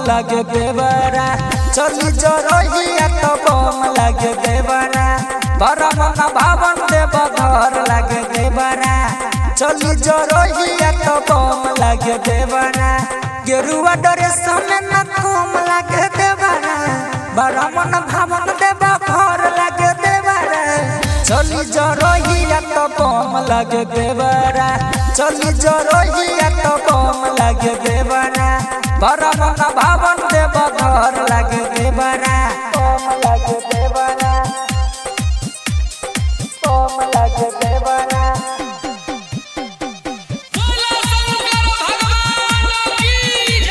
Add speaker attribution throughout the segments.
Speaker 1: लागे देवरा चली जरहिया तो बम लागे देवरा परम न भावन देव घर लागे देवरा चली जरहिया तो बम लागे देवरा गेरुआ डरे समय न कम लागे देवरा बरमन भावन देव घर लागे देवरा चली जरहिया तो बम लागे देवरा चली जरहिया तो बम लागे देवरा परम न भावन देव घर लागे देवरा बम लागे देवरा बम लागे देवरा
Speaker 2: बोलो शंकर भगवान की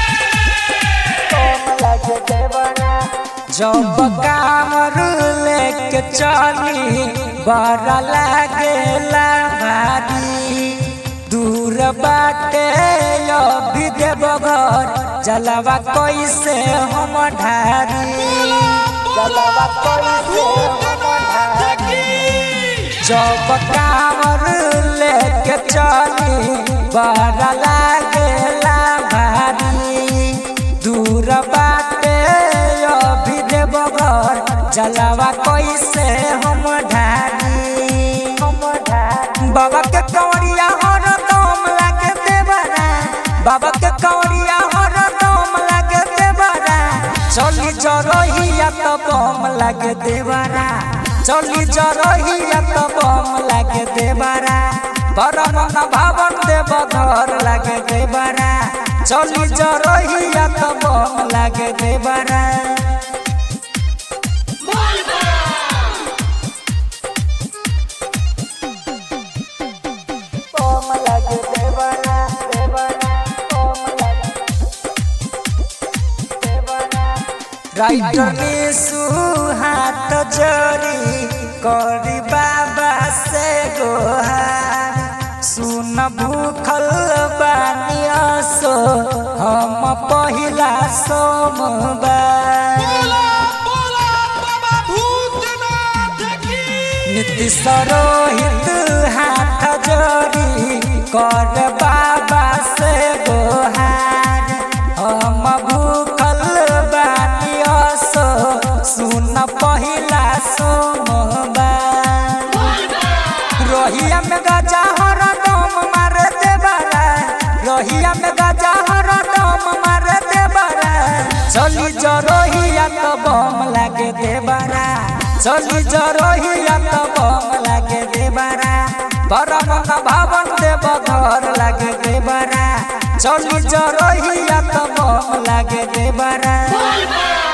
Speaker 2: जय
Speaker 1: जब कामर लेके चली बड़ा लागेला भारी दूर बाटे अभी देव घर जलवा कैसे हम ढारी जलवा कैसे हम ढारी जब कामर लेके चली बड़ा लागेला भारी दूर बाटे अभी देव घर जलवा कैसे हम ढारी हम ढारी बाबा के कवरिया हर दम लागे देवरा बाबा के कवरिया हर दम लागे देवरा चली जरहिया तो बम लागे देवरा चली जरहिया तो बम लागे देवरा परम न भावन देव घर लागे देवरा चली जरहिया तो बम लागे देवरा बम लागे देवरा देवरा बम लागे राइटर में सुहात जरी करी बाबा से गोहार सुन भूखल बानिया सो हम पहिला सोमवार
Speaker 2: बोलो बोलो बाबा भूतनाथ की
Speaker 1: नीति सरोहित हाथ जोड़ी कर बाबा से गोहार हम भूखल बानिया सो सुन पहिला सोमवार रोहिया में गजा हर दम मार देवरा रोहिया में गजा हर दम मार देवरा चली जरोहिया तो बम लागे देवरा चली जरोहिया तो बम लागे देवरा परम न भावन देव घर लागे देवरा चली जरोहिया तो बम लागे देवरा